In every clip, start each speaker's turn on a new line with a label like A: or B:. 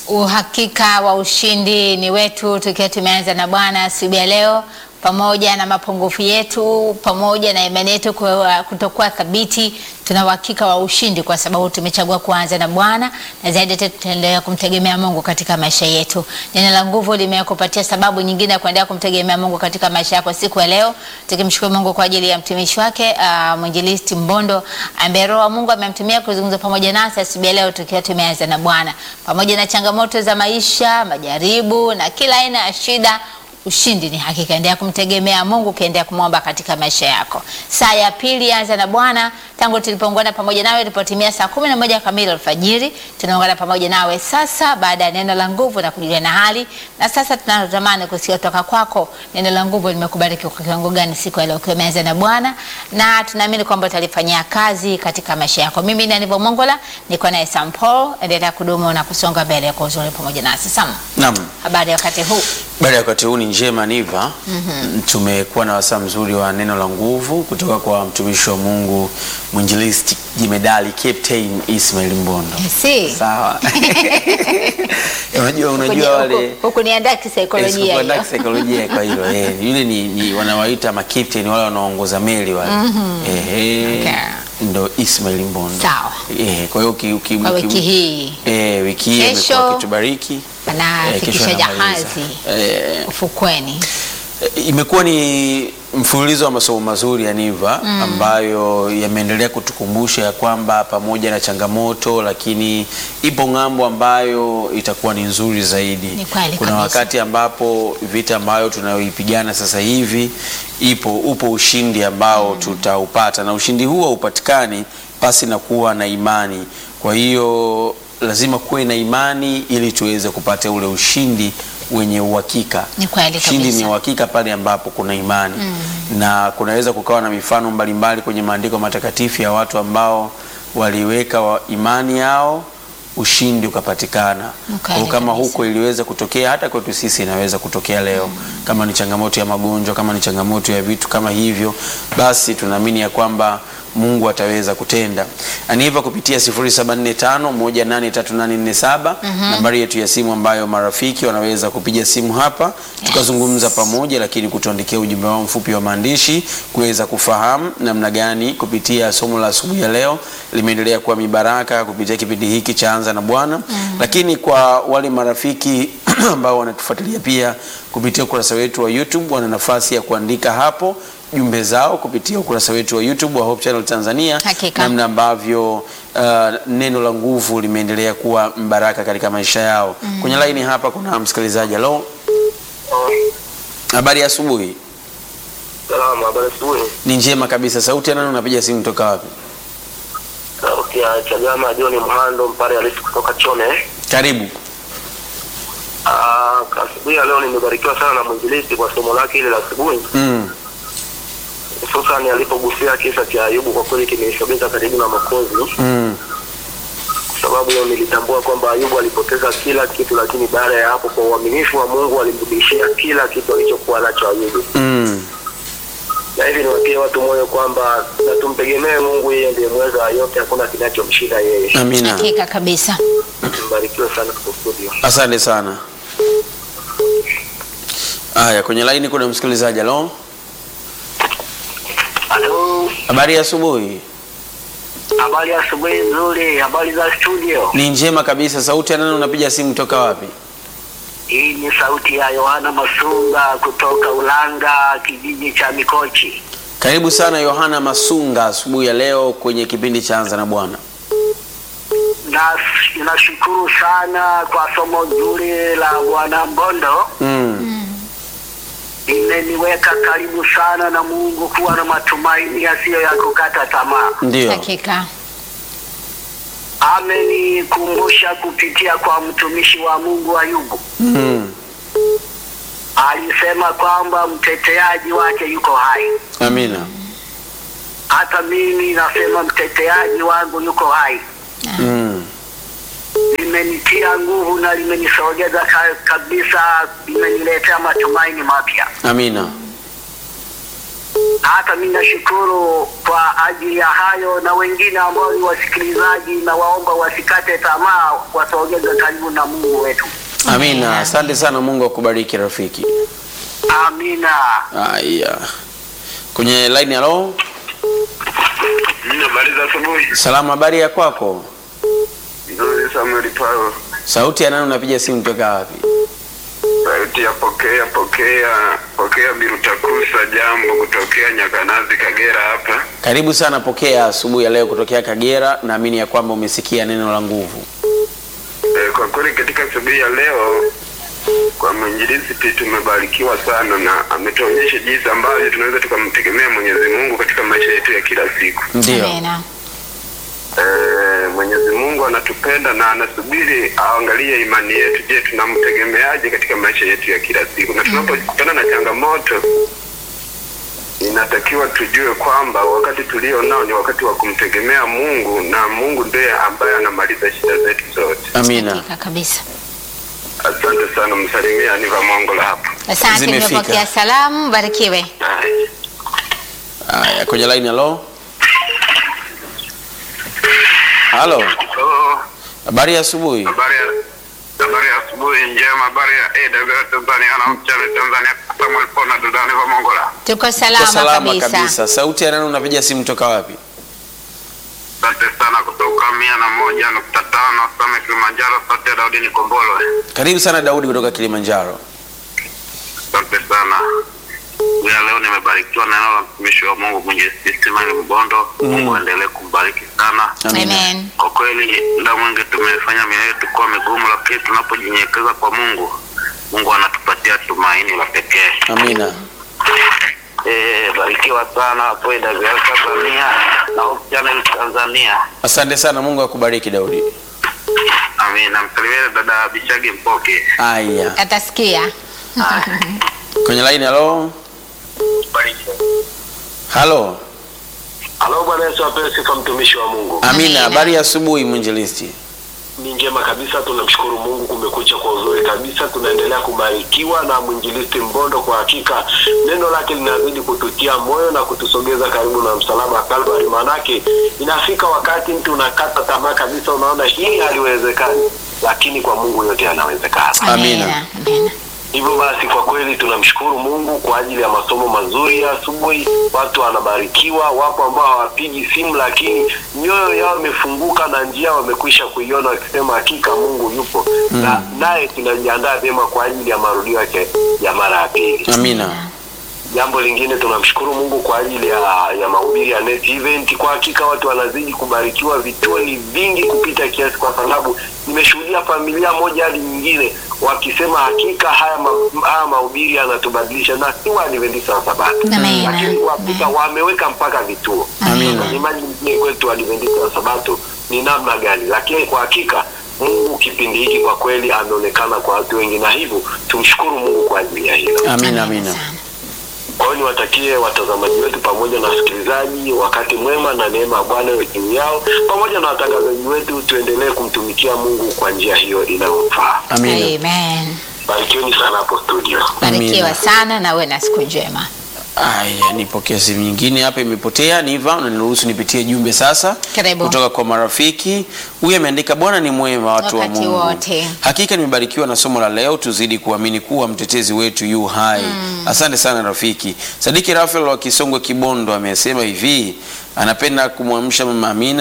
A: Uhakika wa ushindi ni wetu, tukiwa tumeanza na Bwana asubuhi ya leo, pamoja na mapungufu yetu, pamoja na imani yetu kwa- kutokuwa thabiti, tuna uhakika wa ushindi kwa sababu tumechagua kuanza na Bwana, na zaidi yote tutaendelea kumtegemea Mungu katika maisha yetu. Neno la nguvu limekupatia sababu nyingine ya kuendelea kumtegemea Mungu katika maisha yako siku ya leo, tukimshukuru Mungu kwa ajili ya mtumishi wake uh, mwinjilisti Mbondo ambaye Roho wa Mungu amemtumia kuzungumza pamoja nasi asubuhi ya leo, tukiwa tumeanza na Bwana, pamoja na changamoto za maisha, majaribu na kila aina ya shida ushindi ni hakika. Endelea kumtegemea Mungu, ukiendelea kumwomba katika maisha yako. Saa ya pili anza na Bwana tangu tulipoungana pamoja nawe ilipotimia saa kumi na moja kamili alfajiri. Tunaungana pamoja nawe sasa baada ya neno la nguvu na kujulia na hali, na sasa tunatamani kusikia kutoka kwako neno la nguvu limekubariki kwa kiwango gani siku ya leo ukiwa umeanza na Bwana, na tunaamini kwamba utalifanyia kazi katika maisha yako. Mimi ni Anivo Mongola, niko naye Sam Paul. Endelea kudumu na kusonga mbele kwa uzuri pamoja nasi. Sam,
B: Naam.
A: habari ya wakati huu?
B: Baada ya wakati huu ni njema Niva. Tumekuwa na wasaa mzuri wa neno la nguvu kutoka kwa mtumishi wa Mungu mwinjilisti jimedali Captain Ismail Mbondo.
A: Si.
B: Sawa. unajua unajua wale
A: hukuniandaa kisaikolojia
B: Sikuandaa
A: hiyo.
B: kisaikolojia kwa hilo eh, yule ni, ni wanawaita makapteni wale wanaongoza meli wale eh,
A: Okay.
B: ndo Ismail Mbondo.
A: Sawa.
B: Eh, kwa hiyo uki- uki-
A: Kwa
B: uki-
A: wiki hii
B: eh, wiki hii
A: Kesho
B: imekuwa kitubariki
A: anafikisha jahazi
B: eh,
A: ufukweni.
B: imekuwa ni mfululizo wa masomo mazuri ya Niva ambayo yameendelea kutukumbusha ya kwamba pamoja na changamoto, lakini ipo ng'ambo ambayo itakuwa ni nzuri zaidi.
A: Ni kweli
B: Kuna
A: kabisa.
B: wakati ambapo vita ambayo tunayoipigana sasa hivi ipo upo ushindi ambao tutaupata, na ushindi huo haupatikani pasi na kuwa na imani. Kwa hiyo lazima kuwe na imani ili tuweze kupata ule ushindi wenye uhakika.
A: Ni kweli
B: Ushindi
A: kabisa.
B: ni uhakika pale ambapo kuna imani na kunaweza kukawa na mifano mbalimbali kwenye maandiko matakatifu ya watu ambao waliweka wa imani yao ushindi ukapatikana.
A: Ni
B: Kwa
A: kweli
B: hiyo kama
A: kabisa.
B: huko iliweza kutokea hata kwetu sisi inaweza kutokea leo. Kama ni changamoto ya magonjwa, kama ni changamoto ya vitu kama hivyo, basi tunaamini ya kwamba Mungu ataweza kutenda. Aniva kupitia 0745183847 nambari yetu ya simu ambayo marafiki wanaweza kupiga simu hapa tukazungumza pamoja, lakini kutuandikia ujumbe wao mfupi wa maandishi kuweza kufahamu namna gani kupitia somo la asubuhi ya leo limeendelea kuwa mibaraka kupitia kipindi hiki cha Anza na Bwana. Lakini kwa wale marafiki ambao wanatufuatilia pia kupitia ukurasa wetu wa YouTube wana nafasi ya kuandika hapo jumbe zao kupitia ukurasa wetu wa YouTube wa Hope Channel Tanzania,
A: Hakika.
B: namna ambavyo uh, neno la nguvu limeendelea kuwa mbaraka katika maisha yao. Kwenye laini hapa kuna msikilizaji. Halo, habari ya asubuhi.
C: Salama, habari asubuhi.
B: Ni njema kabisa. Sauti ya nani? Unapiga simu toka wapi?
C: Sauti ya Chagama John Mhando Mpare halisi kutoka Chone.
B: Karibu.
C: Ah, kwa asubuhi ya leo nimebarikiwa sana na mwinjilisti kwa somo lake ile la asubuhi,
B: Mm.
C: hususan alipogusia kisa cha Ayubu. Kwa kweli kimenisogeza karibu na Mwokozi,
B: Mm.
C: kwa sababu nilitambua kwamba Ayubu alipoteza kila kitu, lakini baada ya hapo, kwa uaminifu wa Mungu alimrudishia kila kitu alichokuwa nacho Ayubu.
B: Mm.
C: Na hivi niwatie watu moyo kwamba na tumtegemee Mungu, yeye ndiye mweza wa yote, hakuna kinachomshinda yeye.
B: Amina.
A: Hakika kabisa.
C: Mbarikiwe sana kwa studio.
B: Asante sana. Haya, kwenye laini kuna msikilizaji. Halo,
C: Halo,
B: habari ya asubuhi.
C: habari ya asubuhi nzuri, habari za studio.
B: Ni njema kabisa. Sauti ya nani? Unapiga simu toka wapi?
C: Hii ni sauti ya Yohana Masunga kutoka Ulanga, kijiji cha Mikochi.
B: Karibu sana Yohana Masunga asubuhi ya leo kwenye kipindi cha Anza na Bwana.
C: Na nashukuru sana kwa somo zuri la Bwana Mbondo,
B: Mm.
C: imeniweka karibu sana na Mungu, kuwa na matumaini yasiyo ya kukata tamaa.
B: Ndio.
A: Hakika.
C: Amenikumbusha kupitia kwa mtumishi wa Mungu Ayubu,
B: Mm.
C: alisema kwamba mteteaji wake yuko hai.
B: Amina.
C: Hata mimi nasema mteteaji wangu yuko hai.
B: Mm.
C: limenitia nguvu na limenisogeza ka, kabisa, limeniletea matumaini mapya.
B: Amina.
C: hata mimi nashukuru kwa ajili ya hayo, na wengine ambao ni wasikilizaji, na waomba wasikate tamaa, wasogeze karibu na Mungu wetu.
B: Amina, asante sana. Mungu akubariki rafiki.
C: Amina.
B: Haya, kwenye line halo,
C: Habari za asubuhi.
B: salama, habari ya kwako?
C: Nzuri, Samuel Paulo.
B: Sauti ya nani? Unapiga simu toka wapi?
C: Sauti ya pokea pokea pokea Birutakusa, jambo kutokea Nyakanazi, Kagera hapa.
B: Karibu sana, pokea asubuhi ya leo kutokea Kagera. Naamini ya kwamba umesikia neno la nguvu.
C: E, kwa kweli katika asubuhi ya leo kwa mwinjilisti tumebarikiwa sana na ametuonyesha jinsi ambavyo tunaweza tukamtegemea Mwenyezi Mungu katika maisha yetu ya kila siku.
B: Ndio,
A: Amina.
C: E, Mwenyezi Mungu anatupenda na anasubiri aangalie imani yetu. Je, tunamtegemeaje katika maisha yetu ya kila siku? Na tunapokutana na changamoto, inatakiwa tujue kwamba wakati tulio nao ni wakati wa kumtegemea Mungu, na Mungu ndiye ambaye anamaliza shida zetu zote.
B: amina.
A: Hakika kabisa.
C: Asante sana, msalimia Aniva Mongola hapa.
A: Asante,
B: Zimefika.
A: nimepokea salamu. Barikiwe.
B: Haya, kwenye line halo, halo,
C: Oh,
B: habari ya asubuhi.
C: habari ya habari ya asubuhi njema, habari ya AWR Tanzania na mchana Tanzania, Samuel Pona dada Aniva Mongola.
A: Tuko
B: Kwa
A: salama,
B: salama
A: kabisa.
B: kabisa. Sauti ya nani? Unapiga simu toka wapi?
C: Asante sana kutoka mia na moja nukta tano Same Kilimanjaro, sauti ya Daudi Nikombolo.
B: Karibu sana Daudi kutoka Kilimanjaro.
C: Asante sana. Ya leo nimebarikiwa na neno la mtumishi wa Mungu mwenye Ismail Mbondo. Mungu aendelee kumbariki sana.
A: Amen.
C: Kwa kweli muda mwingi tumefanya mioyo yetu kuwa migumu, lakini tunapojinyenyekeza kwa Mungu, Mungu anatupatia tumaini la pekee.
B: Amina.
C: Eh, barikiwa sana hapo AWR Tanzania na Hope Channel Tanzania.
B: Asante sana, Mungu akubariki Daudi.
C: Amina. Msalimie dada Bishagi Mpoke.
B: Haya,
A: Atasikia.
B: kwenye line halo, halo.
C: Halo, Bwana Yesu apewe sifa, mtumishi wa Mungu.
B: Amina,
A: Amina.
B: habari ya asubuhi mwinjilisti.
C: Ni njema kabisa, tunamshukuru Mungu, kumekucha kwa uzuri kabisa. Tunaendelea kubarikiwa na mwinjilisti Mbondo. Kwa hakika neno lake linazidi kututia moyo na kutusogeza karibu na msalaba wa Kalvari. Maanake inafika wakati mtu unakata tamaa kabisa, unaona hili haliwezekani, lakini kwa Mungu yote yanawezekana.
B: Amina.
A: Amina.
C: Hivyo basi kwa kweli tunamshukuru Mungu kwa ajili ya masomo mazuri ya asubuhi. Watu wanabarikiwa, wapo ambao hawapigi simu, lakini mioyo yao imefunguka na njia wamekwisha kuiona, wakisema hakika Mungu yupo na naye tunajiandaa vyema kwa ajili ya marudio yake ya mara ya pili.
B: Amina.
C: Jambo lingine tunamshukuru Mungu kwa ajili ya, ya mahubiri ya net event. Kwa hakika watu wanazidi kubarikiwa, vituo ni vingi kupita kiasi, kwa sababu nimeshuhudia familia moja hadi nyingine wakisema hakika haya, ma, haya mahubiri yanatubadilisha, na si Waadventista wa Sabato,
A: Amen.
C: lakini kwa hakika wameweka mpaka vituo.
B: Amina.
C: Imagine nyie kwetu Waadventista wa Sabato ni namna gani, lakini kwa hakika Mungu kipindi hiki kwa kweli ameonekana kwa watu wengi, na hivyo tumshukuru Mungu kwa ajili ya hilo.
B: Amina, amina.
A: sana.
C: Kwa hiyo niwatakie watazamaji wetu pamoja na wasikilizaji wakati mwema na neema ya Bwana iwe juu yao, pamoja na watangazaji wetu. Tuendelee kumtumikia Mungu kwa njia hiyo inayomfaa.
B: Amina.
A: Amen.
C: Barikiweni sana hapo studio.
A: Barikiwa
B: Amina.
A: sana na uwe na siku njema.
B: Aya, nipokea simu nyingine hapa, imepotea. Niva, unaniruhusu nipitie jumbe sasa
A: Karibu.
B: kutoka kwa marafiki. Huyu ameandika, Bwana ni mwema, watu wa
A: Wakati
B: Mungu.
A: wote.
B: Hakika nimebarikiwa na somo la leo, tuzidi kuamini kuwa mtetezi wetu yu hai. Asante sana rafiki. Sadiki Rafael wa Kisongwe Kibondo amesema hivi, anapenda kumwamsha mama Amina,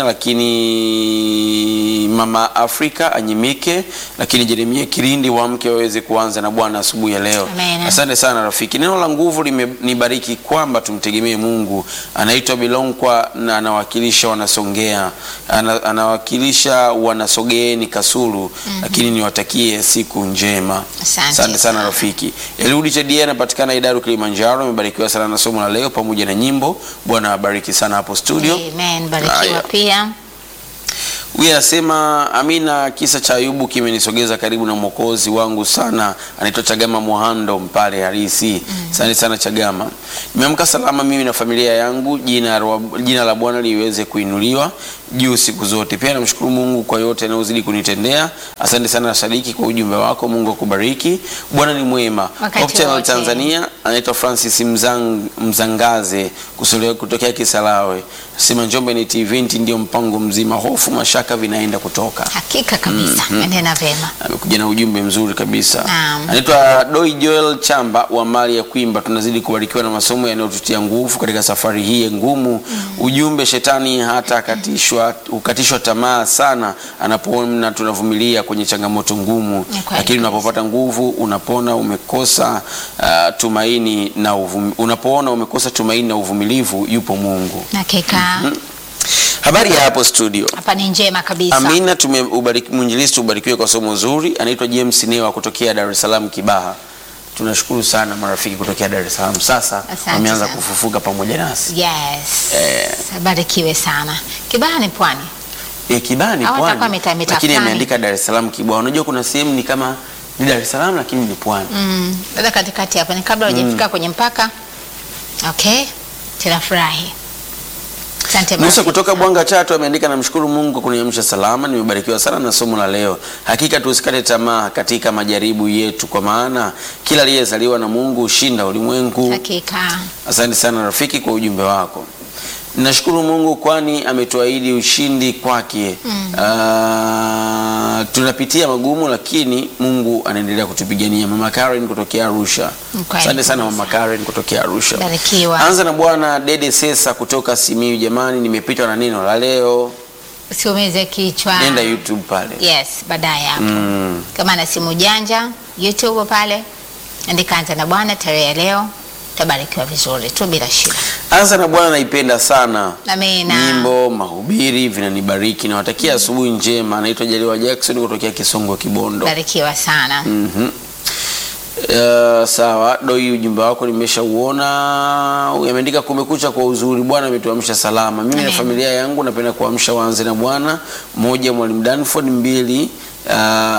B: lakini mama Afrika anyimike, lakini Jeremia Kirindi wamke waweze kuanza na Bwana asubuhi ya leo.
A: Amen.
B: Asante sana rafiki. Neno la nguvu limenibariki kwamba tumtegemee Mungu. Anaitwa Bilonkwa na anawakilisha wanasongea, ana, anawakilisha wanasogeeni Kasulu, lakini niwatakie siku njema.
A: Asante
B: sana
A: sana.
B: rafiki. Eliudi Chadia anapatikana Idaru Kilimanjaro, amebarikiwa sana na somo la leo pamoja na nyimbo. Bwana awabariki sana hapo studio.
A: Amen. Barikiwa
B: Haya.
A: pia.
B: Huyu anasema Amina, kisa cha Ayubu kimenisogeza karibu na mwokozi wangu sana. Anaitwa Chagama Muhando Mpale Harisi. Asante sana Chagama. Nimeamka salama mimi na familia yangu, jina, la- jina la Bwana liweze kuinuliwa. juu siku zote. Pia namshukuru Mungu kwa yote anayozidi kunitendea. Asante sana Sadiki kwa ujumbe wako, Mungu akubariki. Bwana ni mwema.
A: Wakati
B: Hope Channel
A: wote.
B: Tanzania anaitwa Francis Mzang, Mzangaze kusolewa kutokea Kisarawe. Sema Njombe ni event ndio mpango mzima, hofu mashaka vinaenda kutoka.
A: Hakika kabisa. Endelea vema.
B: Amekuja na ujumbe mzuri kabisa.
A: Naam.
B: Anaitwa Doi Joel Chamba wa mali ya Kwimba. Tunazidi kubarikiwa na masomo yanayotutia nguvu katika safari hii ngumu. Ujumbe, shetani hata katishwa ukatishwa tamaa sana anapoona tunavumilia kwenye changamoto ngumu,
A: Ni kweli
B: lakini
A: kabisa.
B: unapopata nguvu, unapona umekosa uh, tumaini na uvum, unapoona umekosa tumaini na uvumilivu, yupo Mungu.
A: Hakika.
B: Habari ya hapo studio.
A: Hapa ni njema kabisa.
B: Amina, tumeubariki mwinjilisti ubarikiwe kwa somo zuri. Anaitwa James Newa kutokea Dar es Salaam Kibaha. Tunashukuru sana marafiki kutokea Dar es Salaam, sasa
A: Asante
B: wameanza
A: sana.
B: kufufuka pamoja nasi.
A: Yes.
B: Eh.
A: Barikiwe sana. Kibaha ni pwani.
B: E, Kibaha ni
A: Au atakuwa
B: pwani,
A: mita- mita
B: lakini
A: fulani.
B: ameandika Dar es Salaam Kibaha. Unajua kuna sehemu ni kama ni Dar es Salaam lakini ni pwani.
A: Mm. Dada katikati hapa ni kabla hujafika kwenye mpaka. Okay. Tunafurahi. Asante
B: Musa
A: marafiki.
B: kutoka Bwanga Chato ameandika, namshukuru Mungu kwa kuniamsha salama, nimebarikiwa sana na somo la leo. Hakika tusikate tamaa katika majaribu yetu, kwa maana kila aliyezaliwa na Mungu hushinda ulimwengu.
A: Hakika.
B: Asante sana rafiki kwa ujumbe wako. Nashukuru Mungu kwani ametuahidi ushindi kwake. Ah, tunapitia magumu lakini Mungu anaendelea kutupigania. Mama Karen kutokea Arusha.
A: Mkweli
B: Asante sana
A: kabisa.
B: Mama Karen kutokea Arusha.
A: Barikiwa.
B: Anza na Bwana Dede Sesa kutoka Simiyu. Jamani, nimepitwa na neno la leo.
A: Usiumize kichwa.
B: Nenda YouTube pale.
A: Yes, baadaye hapo.
B: Mm.
A: Kama na simu janja, YouTube pale. Andika anza na Bwana tarehe ya leo. Tabarikiwa vizuri tu bila shida.
B: Anza na Bwana naipenda sana.
A: Amina.
B: Nyimbo, mahubiri vinanibariki. Nawatakia asubuhi njema. Naitwa Jaliwa Jackson kutokea Kisongo Kibondo.
A: Barikiwa sana.
B: Mhm. Uh, sawa doi, ujumbe wako nimeshauona. Ameandika kumekucha kwa uzuri, Bwana ametuamsha salama. Mimi na
A: Amen.
B: familia yangu napenda kuamsha waanze na Bwana. Mmoja Mwalimu Danford, mbili uh,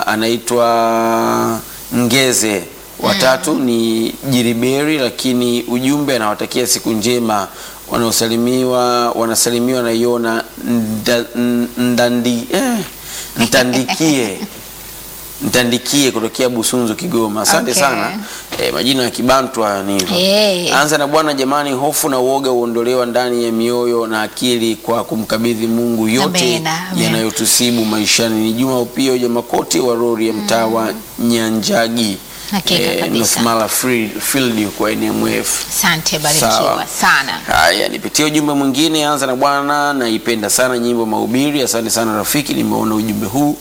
B: anaitwa Ngeze, watatu ni Jiriberi, lakini ujumbe anawatakia siku njema wanaosalimiwa wanasalimiwa na Yona nda, ndandi, eh, Ntandikie Ntandikie kutokea Busunzu Kigoma. Asante
A: Okay.
B: sana. E, majina ya Kibantu haya ni hivyo.
A: Hey.
B: Anza na Bwana jamani, hofu na uoga huondolewa ndani ya mioyo na akili kwa kumkabidhi Mungu yote
A: Amina, amen.
B: yanayotusibu maishani. Ni Juma Upio Jamakoti wa Rori ya mtaa wa Nyanjagi
A: Hakika kabisa.
B: North Mara Field Field kwa NMF.
A: Asante, barikiwa
B: Sawa.
A: sana.
B: Haya, nipitie ujumbe mwingine. Anza na Bwana, naipenda sana nyimbo mahubiri. Asante sana rafiki, nimeona ujumbe huu.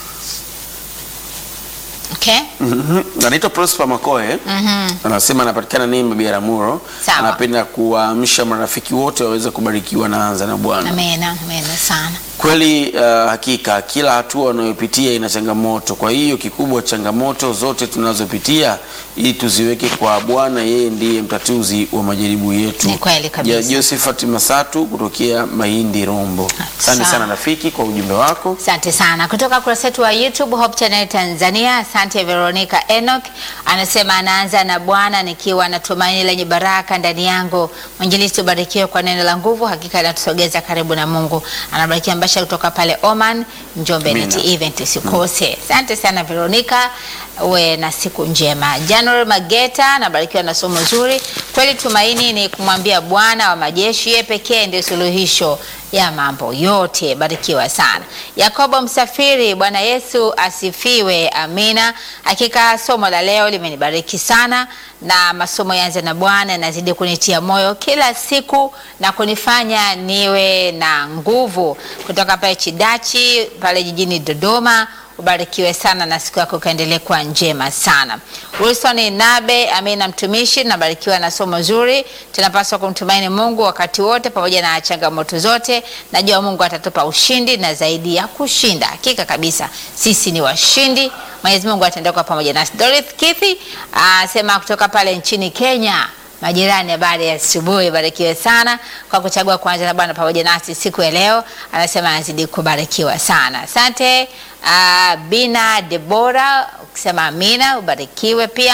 A: Okay?
B: Mhm. Anaitwa Prosper Makoe.
A: Mhm.
B: Anasema anapatikana Nemba Biaramuro.
A: Sawa.
B: Anapenda kuwaamsha marafiki wote waweze kubarikiwa na anza na Bwana.
A: Amena, amena sana.
B: Kweli uh, hakika kila hatua unayopitia ina changamoto. Kwa hiyo kikubwa, changamoto zote tunazopitia ili tuziweke kwa Bwana, yeye ndiye mtatuzi wa majaribu yetu.
A: Ni kweli kabisa.
B: Ja- Josephat Masatu kutokea Mahindi Rombo. Asante
A: Sawa.
B: sana rafiki kwa ujumbe wako.
A: Asante sana kutoka kurasa yetu wa YouTube Hope Channel Tanzania. Asante Veronica Enoch anasema anaanza na Bwana nikiwa na tumaini lenye baraka ndani yangu. Mwinjilisti ubarikiwe kwa neno la nguvu, hakika inatusogeza karibu na Mungu. Anabarikia Mbasha kutoka pale Oman, Njombe
B: Amina.
A: Net Event usikose. Asante sana Veronica, uwe na siku njema. January Mageta anabarikiwa na somo zuri. Kweli tumaini ni kumwambia Bwana wa majeshi, yeye pekee ndiye suluhisho ya mambo yote. Barikiwa sana. Yakobo Msafiri, Bwana Yesu asifiwe. Amina. Hakika somo la leo limenibariki sana, na masomo yanze na Bwana yanazidi kunitia moyo kila siku na kunifanya niwe na nguvu. Kutoka pale Chidachi pale jijini Dodoma. Ubarikiwe sana na siku yako ikaendelee kuwa njema sana. Wilson Nabe, amina mtumishi, nabarikiwa na somo zuri. Tunapaswa kumtumaini Mungu wakati wote pamoja na changamoto zote. Najua Mungu atatupa ushindi na zaidi ya kushinda. Hakika kabisa sisi ni washindi. Mwenyezi Mungu ataendelea kuwa pamoja nasi. Dorothy Kithi asema kutoka pale nchini Kenya. Majirani, habari ya asubuhi, barikiwe sana kwa kuchagua kuanza na Bwana pamoja nasi siku ya leo. Anasema anazidi kubarikiwa sana. Asante uh, Bina Debora ukisema amina, ubarikiwe pia.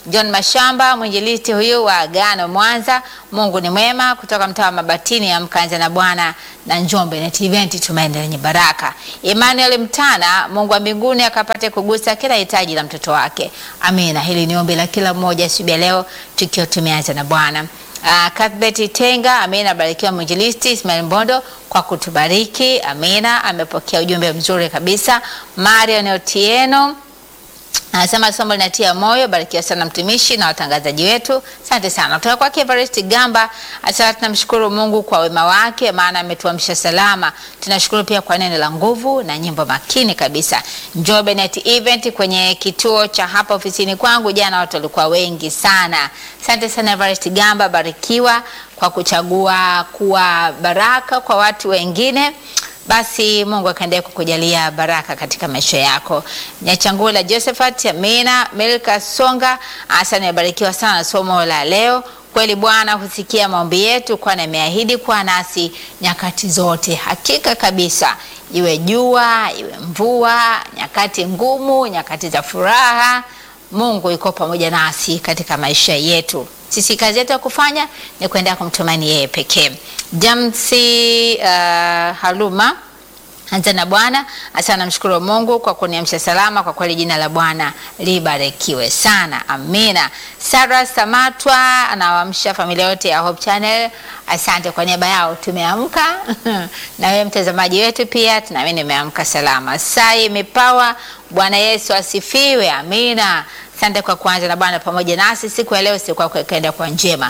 A: John Mashamba, mwinjilisti huyu wa Agano Mwanza. Mungu ni mwema, kutoka mtaa wa Mabatini ya Mkanza na Bwana na Njombe Net Event, tumaini lenye baraka. Emmanuel Mtana, Mungu wa mbinguni akapate kugusa kila hitaji la mtoto wake. Amina. Hili ni ombi la kila mmoja siku ya leo tukiwa tumeanza na Bwana. Uh, Cuthbert Tenga, amina. Abarikiwa mwinjilisti Ismail Mbondo kwa kutubariki, amina. Amepokea ujumbe mzuri kabisa. Marion Otieno anasema somo linatia moyo. Barikiwa sana mtumishi na watangazaji wetu, asante sana. Kutoka kwake Everest Gamba asema tunamshukuru Mungu kwa wema wake, maana ametuamsha salama. Tunashukuru pia kwa neno la nguvu na nyimbo makini kabisa. Njombe Net Event kwenye kituo cha hapa ofisini kwangu jana, watu walikuwa wengi sana. Asante sana Everest Gamba, barikiwa kwa kuchagua kuwa baraka kwa watu wengine basi Mungu akaendelea kukujalia baraka katika maisha yako. Nyachangula Josephat, Amina Milka Songa, hasa nimebarikiwa sana na somo la leo. Kweli Bwana husikia maombi yetu, kwani ameahidi kuwa nasi nyakati zote. Hakika kabisa, iwe jua iwe mvua, nyakati ngumu, nyakati za furaha, Mungu yuko pamoja nasi katika maisha yetu. Sisi kazi yetu ya kufanya ni kuendelea kumtumaini yeye pekee. Jamsi uh, Haluma anza na Bwana hasa, namshukuru Mungu kwa kuniamsha salama. Kwa kweli jina la Bwana libarikiwe sana, amina. Sara Samatwa anawaamsha familia yote ya Hope Channel, asante kwa niaba yao tumeamka na wewe mtazamaji wetu pia tunaamini umeamka salama. Sai Mipawa, Bwana Yesu asifiwe, amina. Asante kwa kuanza na Bwana pamoja nasi siku ya leo, siku yako ikaenda kwa njema.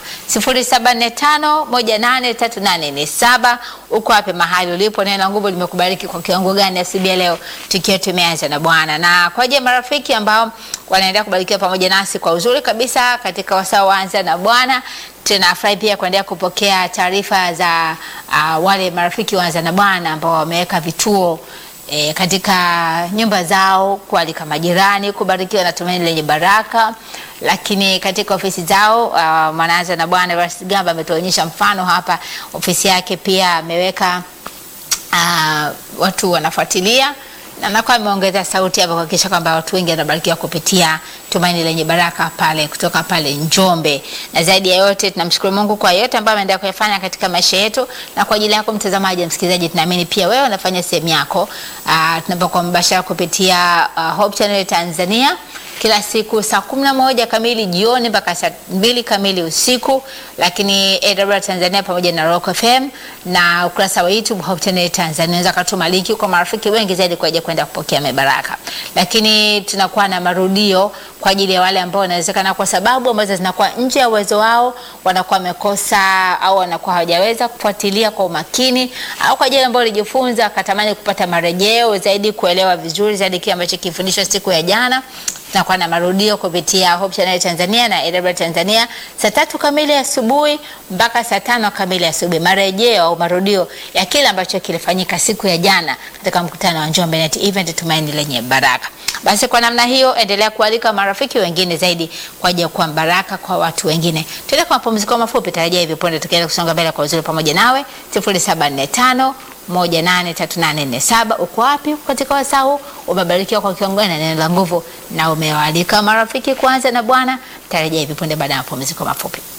A: 0745183847 uko wapi mahali ulipo? Neno la nguvu limekubariki kwa kiwango gani asubuhi ya leo, tukiwa tumeanza na Bwana na kwa ajili ya marafiki ambao wanaendelea kubarikiwa pamoja nasi kwa uzuri kabisa katika wasaa waanza na Bwana tunafurahi pia kuendelea kupokea taarifa za uh, wale marafiki waanza na Bwana ambao wameweka vituo E, katika nyumba zao kualika majirani kubarikiwa na tumaini lenye baraka, lakini katika ofisi zao uh, Mwanaanza na Bwana Everest Gamba ametuonyesha mfano hapa. Ofisi yake pia ameweka uh, watu wanafuatilia na nakuwa ameongeza sauti hapa kuhakikisha kwamba watu wengi wanabarikiwa kupitia tumaini lenye baraka pale kutoka pale Njombe. Na zaidi ya yote tunamshukuru Mungu kwa yote ambayo ameendelea kuyafanya katika maisha yetu, na kwa ajili yako mtazamaji na msikilizaji, tunaamini pia wewe unafanya sehemu yako. Uh, tunapokuwa mbashara kupitia uh, Hope Channel Tanzania kila siku saa kumi na moja kamili jioni mpaka saa mbili kamili usiku, lakini AWR Tanzania pamoja na Rock FM na ukurasa wa YouTube Hope Channel Tanzania. Unaweza katuma linki kwa marafiki wengi zaidi kwa ajili ya kwenda kupokea mibaraka, lakini tunakuwa na marudio kwa ajili ya wale ambao wanawezekana kwa sababu ambazo zinakuwa nje ya uwezo wao, wanakuwa wamekosa au wanakuwa hawajaweza kufuatilia kwa umakini, au kwa ajili ambao walijifunza akatamani kupata marejeo zaidi, kuelewa vizuri zaidi kile ambacho kifundishwa siku ya jana tunakuwa na marudio kupitia Hope Channel Tanzania na AWR Tanzania saa tatu kamili asubuhi mpaka saa tano kamili asubuhi, marejeo au marudio ya kile ambacho kilifanyika siku ya jana katika mkutano wa Njombe Net Event, tumaini lenye baraka. Basi kwa namna hiyo, endelea kualika marafiki wengine zaidi kwa ajili ya kuwa baraka kwa watu wengine. Tuende kwa mapumziko mafupi, tarajia hivi punde tukienda kusonga mbele kwa uzuri pamoja nawe 0745 183847 uko wapi katika wasaa huu? Umebarikiwa kwa kiwango gani na neno la nguvu, na umewaalika marafiki kwanza na Bwana. Tarajia hivi punde baada ya mapumziko mafupi.